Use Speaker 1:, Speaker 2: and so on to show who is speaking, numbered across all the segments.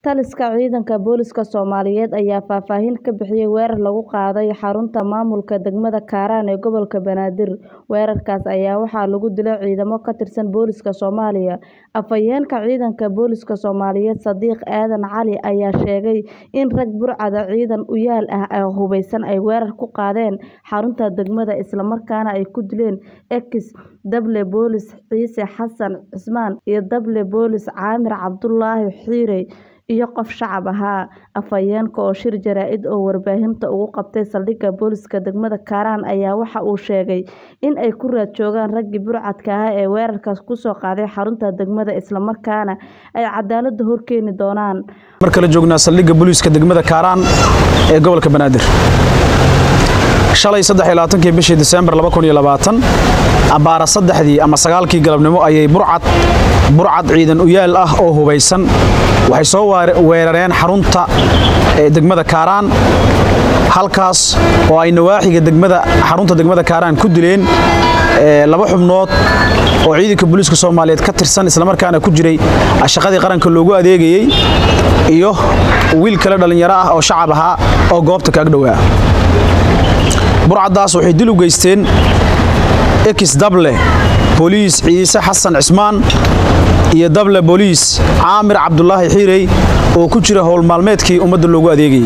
Speaker 1: Taliska ciidanka booliska Soomaaliyeed ayaa faahfaahin ka bixiyay weerar lagu qaaday xarunta maamulka degmada Kaaraan ee gobolka Banaadir. Weerarkaas ayaa waxaa lagu dilay ciidamo ka tirsan booliska Soomaaliya. Afhayeenka ciidanka booliska Soomaaliyeed Sadiq Aadan Cali ayaa sheegay in rag Burcad ciidan u yaal ah oo hubeysan ay weerar ku qaadeen xarunta degmada isla markaana ay ku dileen ex Dable Boolis Ciise Xasan Cismaan iyo Dable Boolis Caamir Cabdulaahi Xiire iyo qof shacab ahaa. Afhayeenka oo shir jaraa'id oo warbaahinta ugu qabtay saldhigga booliska degmada Kaaraan ayaa waxa uu sheegay in ay ku raad joogaan raggii Burcadka ahaa ee weerarkaas ku soo qaaday xarunta degmada isla markaana ay cadaaladda horkeeni doonaan.
Speaker 2: mar kale joognaa saldhigga booliiska degmada Kaaraan ee gobolka Banaadir shalay 23 bishii Diseembar 2020 abaara saddexdii ama sagaalkii galabnimo ayay burcad burcad ciidan u yaal ah oo hubeysan waxay soo weerareen xarunta degmada Kaaraan halkaas oo ay nawaaxiga degmada xarunta degmada Kaaraan ku dileen laba xubnood oo ciidanka booliiska Soomaaliyeed ka tirsan isla markaana ku jiray shaqadii qaranka loogu adeegayay iyo wiil kale dhalinyaro ah oo shacab ahaa oo goobta ka agdhowaa burcadaas waxay dil u geysteen ex dable booliis ciise xasan cismaan iyo dable booliis caamir cabdulaahi xiirey oo ku jira howl maalmeedkii ummadda loogu adeegayay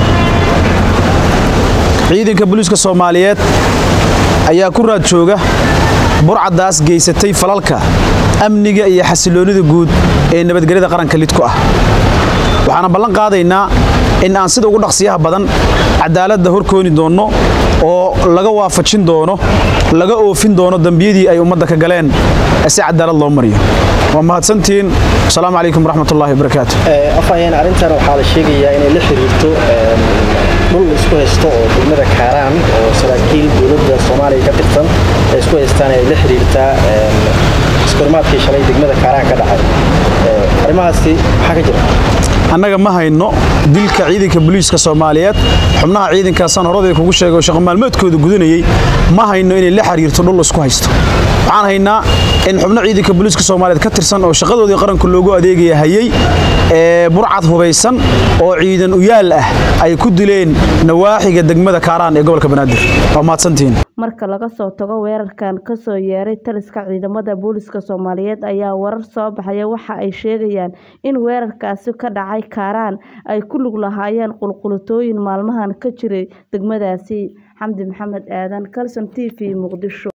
Speaker 2: ciidanka booliiska soomaaliyeed ayaa ku raad jooga burcadaas geysatay falalka amniga iyo xasiloonnida guud ee nabadgelyada qaranka lid ku ah waxaana ballan qaadaynaa in aan sida ugu dhaqsiyaha badan cadaaladda horkooni doonno oo laga waafajin doono laga oofin doono dembiyadii ay ummadda ka galeen si cadaalad loo mariyo waa mahadsantihiin asalaamu calaykum waraxmatullahi wabarakaatu
Speaker 3: afhayeen arrintan waxaa la sheegayaa inay la xiriirto dhul isku haysto oo degmada kaaraan oo saraakiil dowladda soomaaliya ka tirsan ay isku haystaan ay la xiriirtaa iskormaadkii shalay degmada kaaraan ka dhacay arrimahaasi maxaa ka jira
Speaker 2: annaga ma hayno dilka ciidanka booliiska soomaaliyeed xubnaha ciidankaasaan horadii kugu sheegay oo shaqo maalmeedkooda gudanayay ma hayno inay la xiriirto dhul isku haysto waxaan haynaa in xubno ciidanka booliiska soomaaliyeed ka tirsan oo shaqadoodii qaranka loogu adeegaya hayay ee burcad hubaysan oo ciidan u yaal ah ay ku dileen nawaaxiga degmada kaaraan ee gobolka banaadir waa mahadsantihiin
Speaker 1: marka laga soo tago weerarkan ka soo yeeray taliska ciidamada booliska Soomaaliyeed ayaa warar soo baxaya waxa ay sheegayaan in weerarkaasi ka dhacay Kaaraan ay ku lug lahaayeen qulqulatooyin maalmahan ka jiray degmadaasi Xamdi Maxamed Aadan Kalson TV Muqdisho